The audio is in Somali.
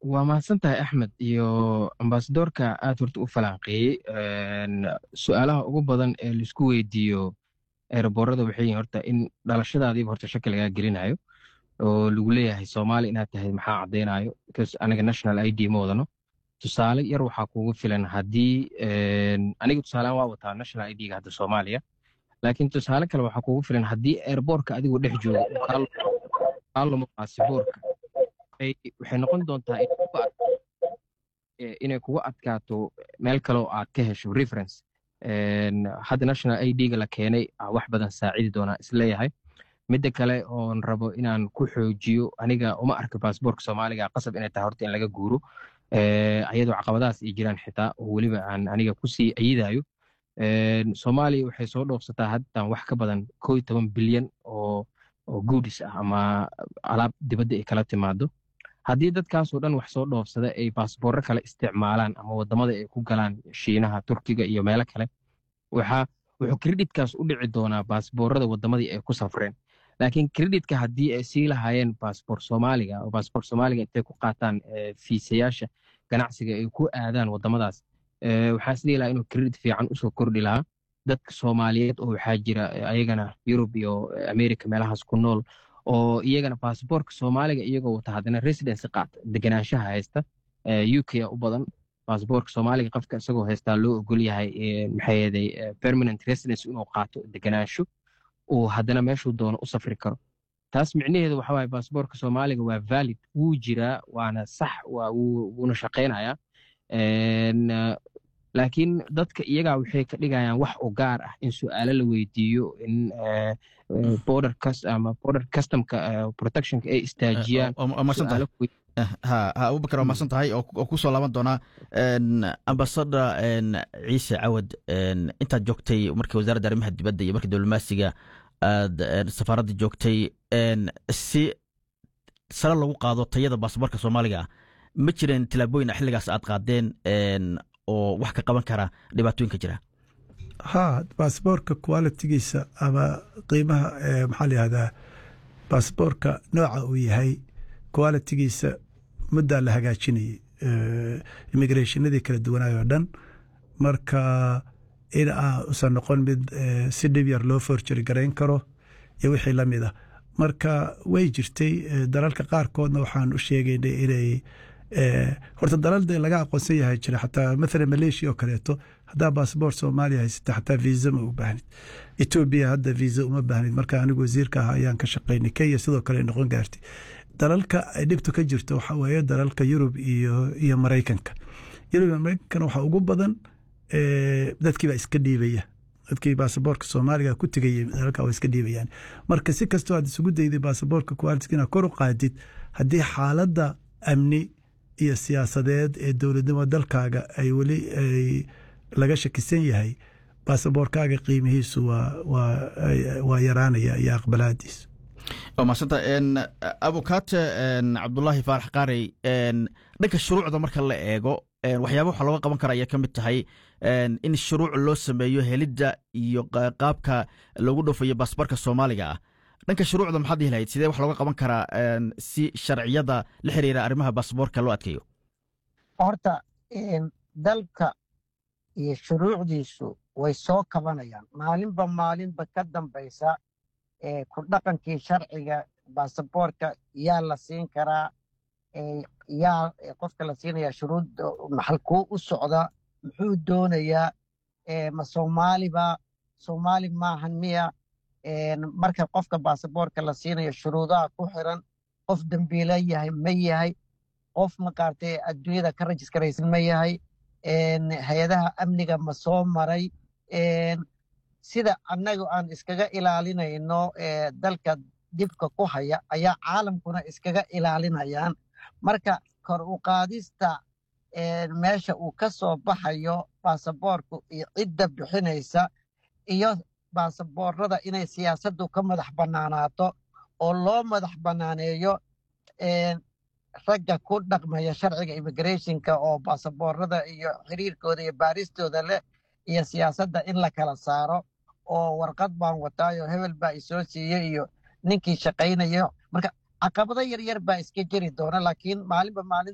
waa mahadsan tahay axmed iyo ambasadoorka aad horta u falanqeeyey su-aalaha ugu badan ee laisku weydiiyo eeraboorada waxay yihin horta in dhalashadaadiiba horta shaki lagaa gelinayo oo lagu leeyahay soomaali inaad tahay maxaa caddaynayo because aniga national i d ma wadano tusaale yar waxaa kugu filan haddii aniga tusaalean waa wataa national i d-ga hadda soomaaliya laakiin tusaale kale waxaa kugu filan haddii airboortka adigoo dhex jooga kaaluma baasiboorka waxay noqon doontaa inay kugu adkaato meel kaleoo aad ka hesho reference hadda national i d-ga la keenay wax badan saacidi doonaa isleeyahay midda kale oon rabo inaan ku xoojiyo aniga uma arka baasboorka soomaaliga qasab inay tahay horta in laga guuro ayadoo caqabadahaas ay jiraan xitaa oo weliba aan aniga kusii ayidayo soomaaliya waxay soo dhoofsataa haddan wax ka badan koo iyo toban bilyan oo oo guudis ah ama alaab dibadda ay kala timaado haddii dadkaasoo dhan wax soo dhoofsada ay baasboorro kale isticmaalaan ama waddamada ay ku galaan shiinaha turkiga iyo meelo kale waxaa wuxuu kreditkaas u dhici doonaa baasboorrada waddamadii ay ku safreen laakiin kreditka haddii ay sii lahaayeen baasboor soomaaliga oo baasboor soomaaliga intay ku qaataan fiisayaasha ganacsiga ay ku aadaan waddamadaas waxaa isdhihi lahaa inuu kredit fiican usoo kordhi lahaa dadka soomaaliyeed oo waxaa jira ayagana yurub iyo america meelahaas ku nool oo iyagana baasboorka soomaaliga iyagoo wata haddana residency qaata deganaanshaha haysta u k u badan baasboorka soomaaliga qofka isagoo haystaa loo ogol yahay maxaa yeeday permanent residence inuu qaato deganaansho uu haddana meeshuu doono u safri karo taas micnaheedu waxa waaye baasboorka soomaaliga waa valid wuu jiraa waana sax wuuna shaqaynayaa laakiin dadka iyagaa waxay ka dhigayaan wax u gaar ah in su-aalo la weydiiyo in border ama border customka protectionka ay istaajiyaan ha abubakar waa mahadsan tahay oo kusoo laaban doonaa ambasada ciise cawad intaad joogtay markii wasaaradda arrimaha dibadda iyo markii diblomaasiga aad safaaradda joogtay si sare lagu qaado tayada baasaboorka soomaaliga ah ma jireen tilaabooyin xilligaas aad qaadeen oo wax ka qaban kara dhibaatooyinka jira ha baasboorka qualitigiisa ama qiimaha maxaa la yihahdaa baasboorka nooca uu yahay qualitigiisa muddaa la hagaajinayay immigrationadii kala duwanaay oo dhan marka in usan noqon mid si dhib yar loo forjari garayn karo iyo wixii la mid ah marka way jirtay dalalka qaarkoodna waxaan u sheegaynay inay horta dalalda laga aqoonsan yahay jira xataa mathalan malaysia oo kaleeto haddaa baasboort soomaaliya haysata xataa viisa ma u baahnid etoobiya hadda viisa uma baahnid marka anigu wasiirka ah ayaan ka shaqaynay kenya sidoo kale noqon gaartay dalalka ay dhibtu ka jirto waxa weeye dalalka yurub iyo iyo maraykanka yurub iyo maraykankana waxaa ugu badan dadkii baa iska dhiibaya dadkii baasaboorka soomaaliga ku tegayay dalalka waa iska dhiibayaan marka si kastoo aad isugu dayday baasaboorka quality inaad kor u qaadid haddii xaaladda amni iyo siyaasadeed ee dowladnimo dalkaaga ay weli ay laga shakisan yahay baasaboorkaaga qiimihiisu waa yaraanaya iyo aqbalaadiisu waa mahadsanta abukate cabdulaahi faarax qaarey dhanka shuruucda marka la eego waxyaaba waxa looga qaban kara ayay ka mid tahay in shuruuc loo sameeyo helidda iyo qaabka loogu dhoofayo baasboorka soomaaliga ah dhanka shuruucda maxaad dhihi lahayd sidee wax looga qaban karaa si sharciyada la xiriira arrimaha baasboorka loo adkeeyo horta dalka iyo shuruucdiisu way soo kabanayaan maalinba maalinba ka dambaysa ku dhaqankii sharciga baasaboorka yaa la siin karaa yaa qofka la siinaya shuruud maxalkuu u socda muxuu doonayaa ma soomaaliba soomaali maahan miya marka qofka baasaboorka la siinayo shuruudaha ku xiran qof dembiila yahay ma yahay qof maqaartay adduunyada ka rajiskaraysan ma yahay hay-adaha amniga ma soo maray sida annagu aan iskaga ilaalinayno dalka dhibka ku haya ayaa caalamkuna iskaga ilaalinayaan marka kor u qaadista meesha uu ka soo baxayo baasaboorku iyo cidda bixinaysa iyo baasaboorada inay siyaasaddu ka madax bannaanaato oo loo madax bannaaneeyo ragga ku dhaqmaya sharciga immigrationka oo baasaboorada iyo xiriirkooda iyo baaristooda leh iyo siyaasadda in la kala saaro oo warqad baan wataayo hebel baa isoo siiyey iyo ninkii shaqaynayo marka caqabado yaryar baa iska jiri doona laakiin maalinba maalin